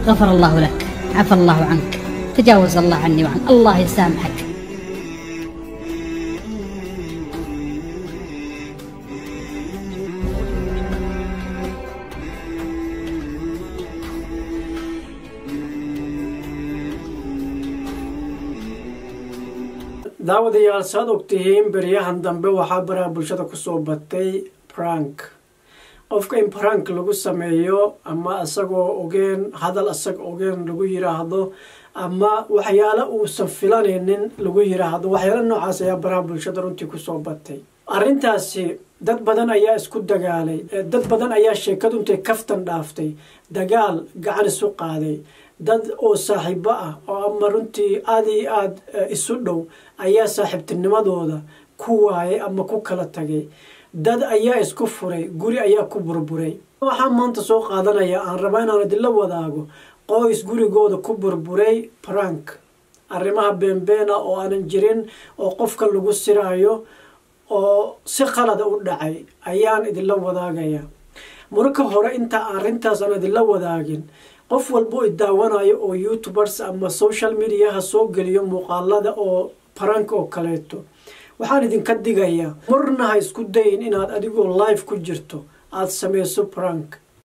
غفر الله لك عفى الله عنك تجاوز الله عني وعنك الله يسامحك daawadayaal saad ogtihiin beryahan dambe waxaa baraha bulshada kusoo batay prank qofka in prank lagu sameeyo ama isagoo ogeen hadal isaga ogeen lagu yiraahdo ama waxyaalo uusan filanaynin lagu yiraahdo waxyaalo noocaas ayaa baraha bulshada runtii kusoo batay arrintaasi dad badan ayaa isku dagaalay dad badan ayaa sheekadu intay kaftan dhaaftay dagaal gacan isu qaaday dad oo saaxiibo ah oo ama runtii aada iyo aada isu dhow ayaa saaxiibtinimadooda ku waayay ama ku kala tagay dad ayaa isku furay guri ayaa ku burburay waxaa maanta soo qaadanaya aan rabaa inaan idinla wadaago qoys gurigooda ku burburay prank arrimaha beenbeena oo aanan jirin oo qofka lagu siraayo oo si qalada u dhacay ayaan idinla wadaagaya marka hore inta arrintaas aan idinla wadaagin qof walbo i daawanayo oo youtubers ama social mediaha soo geliyo muuqaalada oo prank oo kaleeto waxaan idinka digayaa marna ha isku dayin inaad adigoo live ku jirto aada sameyso prank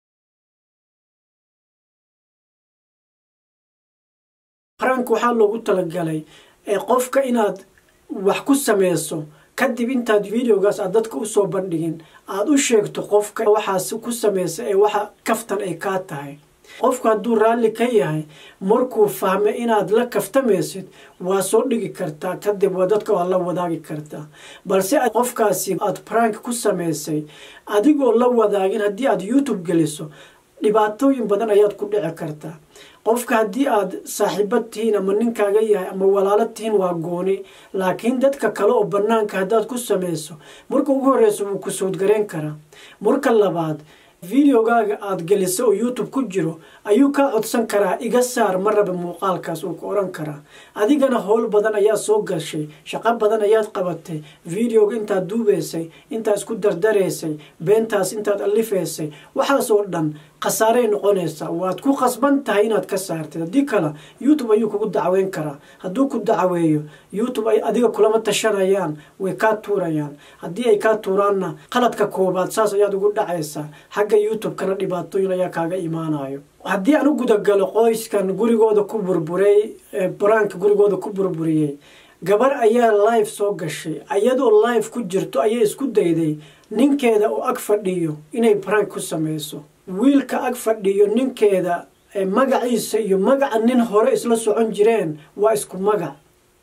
prank waxaa loogu talagalay ee qofka inaad wax ku sameyso kadib intaad videogaas aad dadka usoo bandhigin aada u sheegto qofka waxaas ku sameysa ee waxa kaftan ay kaa tahay qofku hadduu raalli ka yahay markuu fahmay inaad la kaftamaysid waa soo dhigi kartaa kadib waa dadka waa la wadaagi kartaa balse qofkaasi aada prank ku samaysay adigoo la wadaagin haddii aada youtube geliso dhibaatooyin badan ayaad ku dhici kartaa qofka haddii aada saaxiibad tihiin ama ninkaaga yahay ama walaalo tihiin waa gooni laakiin dadka kale oo bannaanka haddaad ku samayso marka ugu horreysa wuu ku soodgareyn karaa marka labaad videogaaga aada geliso oo youtube ku jiro ayuu kaa codsan karaa iga saar ma raba muuqaalkaas uu ku odhan karaa adigana howl badan ayaa soo gashay shaqo badan ayaad qabatay videoga intaad duubaysay intaad isku dardaraysay beentaas intaad alifaysay waxaas oo dhan khasaaray noqonaysaa waad ku khasban tahay inaad ka saartid haddii kale youtube ayuu kugu dacweyn karaa hadduu ku dacweeyo youtube ay adiga kulama tashanayaan way kaa tuurayaan haddii ay kaa tuuraanna qaladka koobaad saas ayaad ugu dhacaysaa xagga youtube-kana dhibaatooyin ayaa kaaga imaanayo haddii aan u gudagalo qoyskan gurigooda ku burburay brank gurigooda ku burburiyey gabar ayaa live soo gashay iyadoo live ku jirto ayay isku dayday ninkeeda oo ag fadhiyo inay brank ku sameyso wiilka ag fadhiyo ninkeeda magaciisa iyo magaca nin hore isla socon jireen waa isku magac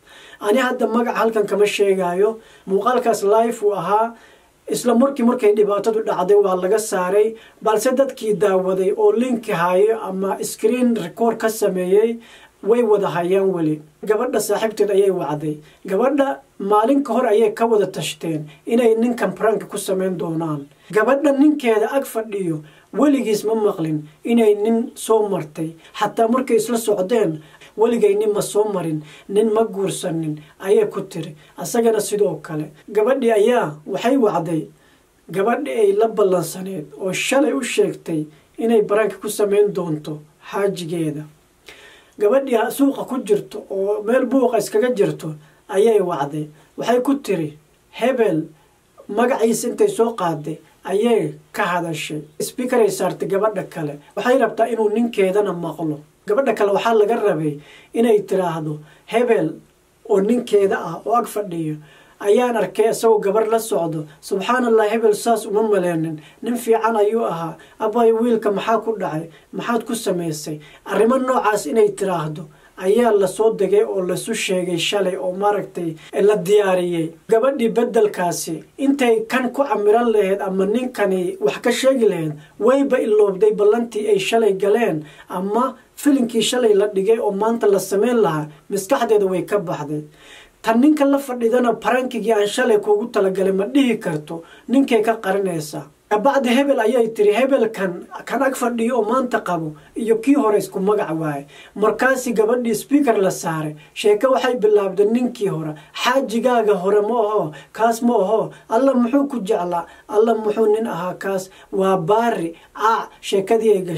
ani hadda magac halkan kama sheegayo muuqaalkaas live uu ahaa isla markii markay dhibaatadu dhacday waa laga saaray balse dadkii daawaday oo linki hayo ama screen record ka sameeyey way wada hayaan weli gabadha saaxiibteed ayay wacday gabadha maalin ka hor ayay ka wada tashteen inay ninkan prank ku sameyn doonaan gabadha ninkeeda ag fadhiyo weligiis ma maqlin inay nin soo martay xataa markay isla socdeen weligay nin ma soo marin nin ma guursanin ayay ku tiri asagana sidoo kale gabadhii ayaa waxay wacday gabadhii ay la ballansaneed oo shalay u sheegtay inay baranka ku sameyn doonto xaajigeeda gabadhii suuqa ku jirto oo meel buuqa iskaga jirto ayay wacday waxay ku tiri hebel magaciisa intay soo qaaday ayay ka hadashay sbiikaray saartay gabadha kale waxay rabtaa inuu ninkeedana maqlo gabadha kale waxaa laga rabay inay tiraahdo hebel oo ninkeeda ah oo ag fadhiyo ayaan arkay isagoo gabar la socdo subxaan allah hebel saas uma maleenin nin fiican ayuu ahaa abay wiilka maxaa ku dhacay maxaad ku samaysay arrimo noocaas inay tiraahdo ayaa lasoo degay oo lasu sheegay shalay oo maaragtay la diyaariyey gabadhii beddelkaasi intay kan ku camiran lahayd ama ninkani wax ka sheegi lahayd wayba iloobday ballantii ay shalay galeen ama filinkii shalay la dhigay oo maanta la sameyn lahaa maskaxdeeda way ka baxday tan ninka la fadhidana barankigii aan shalay kuugu talagalay ma dhihi karto ninkay ka qarinaysaa kabacdi hebel ayay tiri hebelkan kan ag fadhiyo oo maanta qabo iyo kii hore isku magac waaye markaasi gabadhii sbiaker la saaray sheeke waxay bilaabday ninkii hore xaajigaaga hore ma aho kaas ma aho alla muxuu ku jeclaa alla muxuu nin ahaa kaas waa baari aac sheekadii ay gashay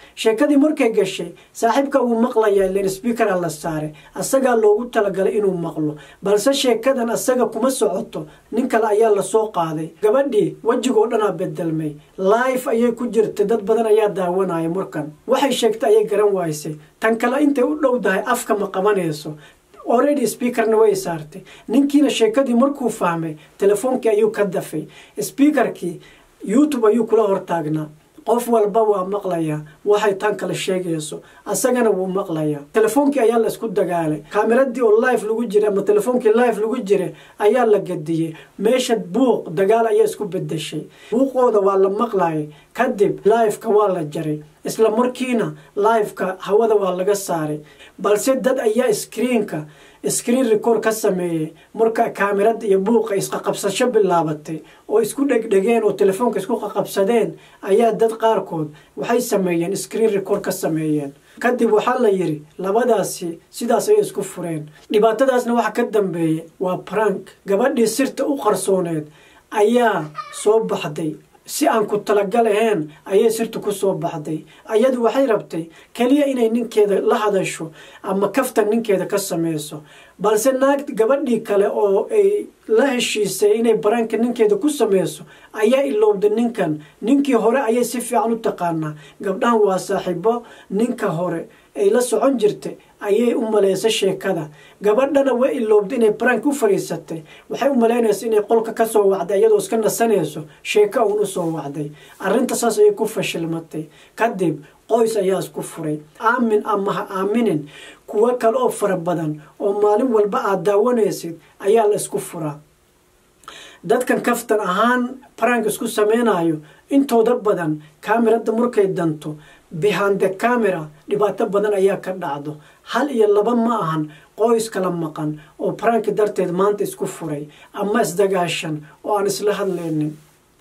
sheekadii markay gashay saaxiibka wuu maqlayaa ilan sbiikara la saaray asagaa loogu talagalay inuu maqlo balse sheekadan asaga kuma socoto nin kale ayaa lasoo qaaday gabadhii wejigoo dhanaa bedelmay life ayay ku jirtay dad badan ayaa daawanaya markan waxay sheegtay ayay garan waysay tan kale intay u dhow dahay afka ma qabanayso already speakerna way saartay ninkiina sheekadii markuu fahmay telefoonkii ayuu ka dafay speakerkii youtube ayuu kula hortaagnaa qof walba waa maqlayaa waxay tan kale sheegayso asagana wuu maqlayaa telefoonkii ayaa la isku dagaalay kaameradii oo live lagu jiray ama telefoonkii live lagu jiray ayaa la gadiyey meesha buuq dagaal ayaa isku bedeshay buuqooda waa la maqlayay kadib liveka waa la jaray isla markiina liveka hawada waa laga saaray balse dad ayaa screenka screen record ka sameeyey marka kaamirada iyo buuqa isqaqabsasho bilaabatay oo isku dhegdhegeen oo telefoonka isku qaqabsadeen ayaa dad qaarkood waxay sameeyeen screen record ka sameeyeen kadib waxaa la yidhi labadaasi sidaas ayay isku fureen dhibaatadaasna waxa ka dambeeyey waa prank gabadhii sirta u qarsooneed ayaa soo baxday si aan ku talagal ahayn ayay sirtu ku soo baxday ayadu waxay rabtay keliya inay ninkeeda la hadasho ama kaftan ninkeeda ka sameyso balse naag gabadhii kale oo ay la heshiisay inay baraanka ninkeeda ku sameyso ayaa ilowda ninkan ninkii hore ayay si fiican u taqaanaa gabdhahan waa saaxiibo ninka hore ay la socon jirtay ayay u maleysa sheekada gabadhana way ilowda inay barank u fadhiisatay waxay u malaynaysa inay qolka ka soo wacday iyadoo iska nasanayso sheeko uun u soo wacday arrinta saas ayay ku fashilmatay kadib qoys ayaa isku furay aamin ama ha aaminin kuwo kale oo fara badan oo maalin walba aad daawanaysid ayaa la isku furaa dadkan kaftan ahaan barank isku sameynayo intooda badan kaamirada markay danto behind the camera dhibaato badan ayaa ka dhacdo hal iyo laba ma ahan qoys kala maqan oo baranki darteed maanta isku furay ama isdagaashan oo aan isla hadlaynin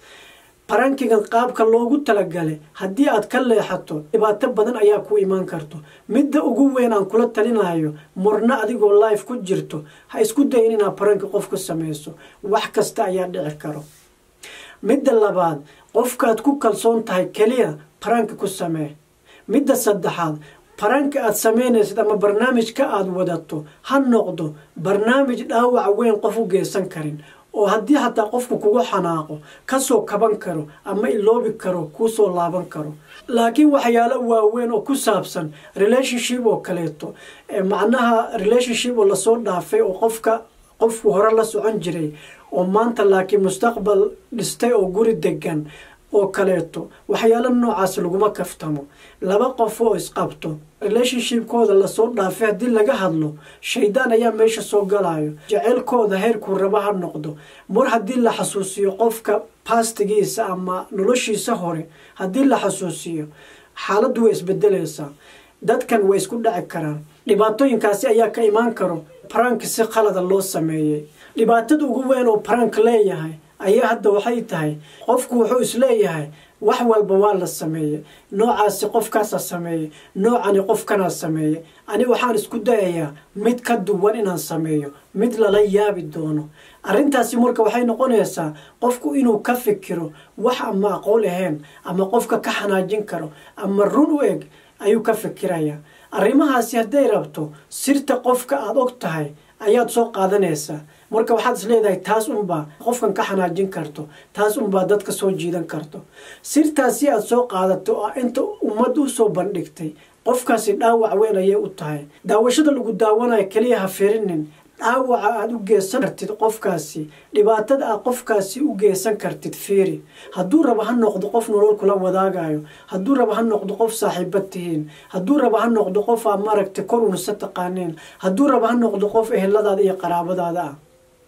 barankigan qaabka loogu talagalay haddii aad ka leexato dhibaato badan ayaa ku imaan karto midda ugu weyn aan kula talinayo murno adigoo life ku jirto ha isku dayin inaad baranki qof ku sameyso wax kasta ayaa dhici karo midda labaad qofkaad ku kalsoon tahay keliya baranki ku samee midda saddexaad baranka aad sameynaysid ama barnaamijka aada wadato ha noqdo barnaamij dhaawac weyn qof u geysan karin oo haddii hataa qofku kugu xanaaqo kasoo kaban karo ama iloobi karo kuusoo laaban karo laakiin waxyaalo waaweyn oo ku saabsan relationship oo kaleeto macnaha relationship oo lasoo dhaafay oo qofka qofku hore la socon jiray oo maanta laakiin mustaqbal dhistay oo guri degan oo kaleeto waxyaalo noocaas laguma kaftamo laba qof oo isqabto relationshipkooda lasoo dhaafay haddii laga hadlo shaydaan ayaa meesha soo galayo jeceylkooda heerkuu raba ha noqdo mar haddii la xasuusiyo qofka bastigiisa ama noloshiisa hore haddii la xasuusiyo xaaladdu way isbedelaysaa dadkan way isku dhaci karaan dhibaatooyinkaasi ayaa ka imaan karo barank si qalada loo sameeyey dhibaatada ugu weyn oo barank leeyahay ayaa hadda waxay tahay qofku wuxuu isleeyahay wax walba waa la sameeyey noocaasi qofkaasaa sameeyey noocani qofkanaa sameeyey ani waxaan isku dayayaa mid ka duwan inaan sameeyo mid lala yaabi doono arrintaasi marka waxay noqonaysaa qofku inuu ka fikiro wax ama aqoon ahayn ama qofka ka xanaajin karo ama run u eg ayuu ka fikirayaa arrimahaasi hadday rabto sirta qofka aada og tahay ayaad soo qaadanaysaa marka waxaad is leedahay taas unbaa qofkan ka xanaajin karto taas unbaa dadka soo jiidan karto sirtaasi aad soo qaadato oo inta ummad u soo bandhigtay qofkaasi dhaawac weyn ayay u tahay daawashada lagu daawanayo keliya ha firinin dhaawaca aada u geysan kartid qofkaasi dhibaatada aad qofkaasi u geysan kartid fiiri hadduu rabo ha noqdo qof nolol kula wadaagayo hadduu rabo ha noqdo qof saaxiibad tihiin hadduu rabo ha noqdo qof aa maaragtay kor unasa taqaaneen hadduu rabo ha noqdo qof eheladaada iyo qaraabadaada ah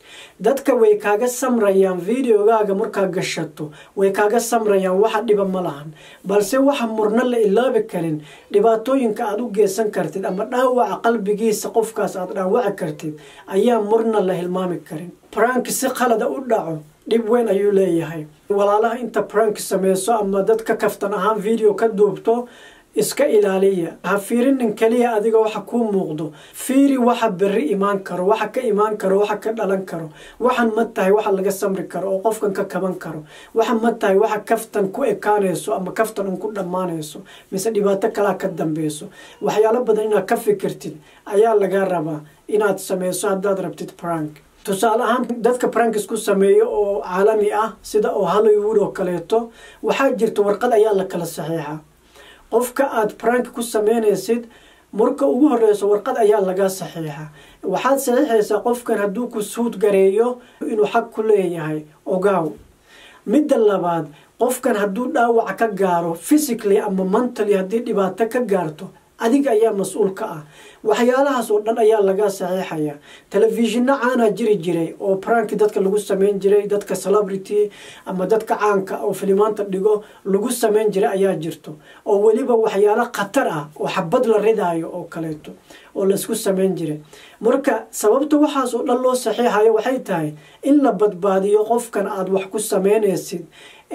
dadka way kaaga samrayaan videogaaga markaa gashato way kaaga samrayaan waxa dhiba ma lahan balse waxa murno la ilaabi karin dhibaatooyinka aada u geysan kartid ama dhaawaca qalbigiisa qofkaas aada dhaawaci kartid ayaa murna la hilmaami karin barank si qalada u dhaco dhib weyn ayuu leeyahay walaalaha inta barank sameyso ama dadka kaftan ahaan video ka duubto iska ilaaliya ha fiirinin keliya adiga waxa kuu muuqdo fiiri waxa berri imaan karo waxa ka imaan karo waxa ka dhalan karo waxan ma tahay waxa laga samri karo oo qofkan ka kaban karo waxa ma tahay waxa kaftan ku ekaanayso ama kaftan un ku dhammaanayso mise dhibaato kalaa ka dambeyso waxyaalo badan inaad ka fikirtid ayaa laga rabaa inaad sameyso haddaad rabtid prank tusaale ahaan dadka prankis ku sameeyo oo caalami ah sida oo hollywood oo kaleeto waxaa jirta warqad ayaa la kala saxiixaa qofka aada prank ku sameynaysid marka ugu horeyso warqad ayaa laga saxiixa waxaad saxiixaysaa qofkan hadduu ku suud gareeyo inuu xaq ku leeyahay ogaaw midda labaad qofkan hadduu dhaawac ka gaaro physically ama mentally haddii dhibaato ka gaarto adiga ayaa mas-uul ka ah waxyaalahaas oo dhan ayaa laga saxiixaya telefishinno caana jiri jiray oo pranki dadka lagu sameyn jiray dadka celebrity ama dadka caanka oo filimaanta dhigo lagu sameyn jiray ayaa jirto oo weliba waxyaalo khatar ah oo xabad la ridaayo oo kaleeto oo laisku sameyn jiray marka sababta waxaas oo dhan loo saxiixayo waxay tahay in la badbaadiyo qofkan aada wax ku sameynaysid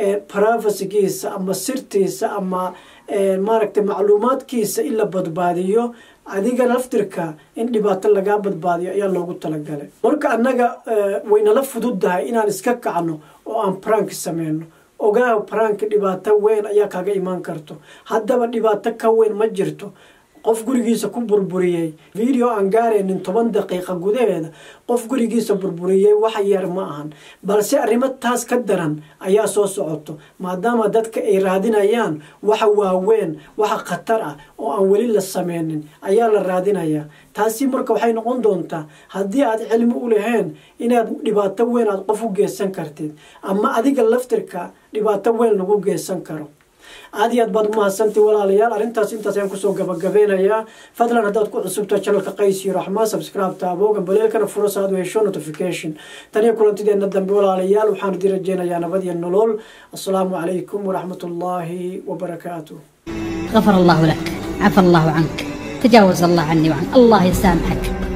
privacygiisa ama sirtiisa ama maaragtay macluumaadkiisa in la badbaadiyo adiga laftirka in dhibaato lagaa badbaadiyo ayaa loogu talagalay marka annaga waynala fududdahay inaan iska kacno oo aan prank sameyno ogaaw prank dhibaato weyn ayaa kaga imaan karto haddaba dhibaato ka weyn ma jirto qof gurigiisa ku burburiyey video aan gaaraynin toban daqiiqa gudaheeda qof gurigiisa burburiyey wax yar ma ahan balse arrimo taas ka daran ayaa soo socoto maadaama dadka ay raadinayaan waxa waaweyn waxa khatar ah oo aan weli la sameynin ayaa la raadinayaa taasi marka waxay noqon doontaa haddii aad cilmi u lahayn inaad dhibaato weyn aad qof u geysan kartid ama adiga laftirka dhibaato weyn lagu geysan karo aada iyo aad baad umahadsantii walaalayaal arrintaas intaas ayaan kusoo gabagabeynayaa fadlan haddaad ku cusubta channelka qays iyo raxmaan subscribe taaboogan baleelkana furo saad u hesho notification tan iyo kulantideena dambe walaalayaal waxaan idin rajeynayaa nabad iyo nolol assalaamu calaykum waraxmat ullaahi wabarakaatuh غفر الله لك عفى الله عنك تجاوز الله عني وعنك الله يسامحك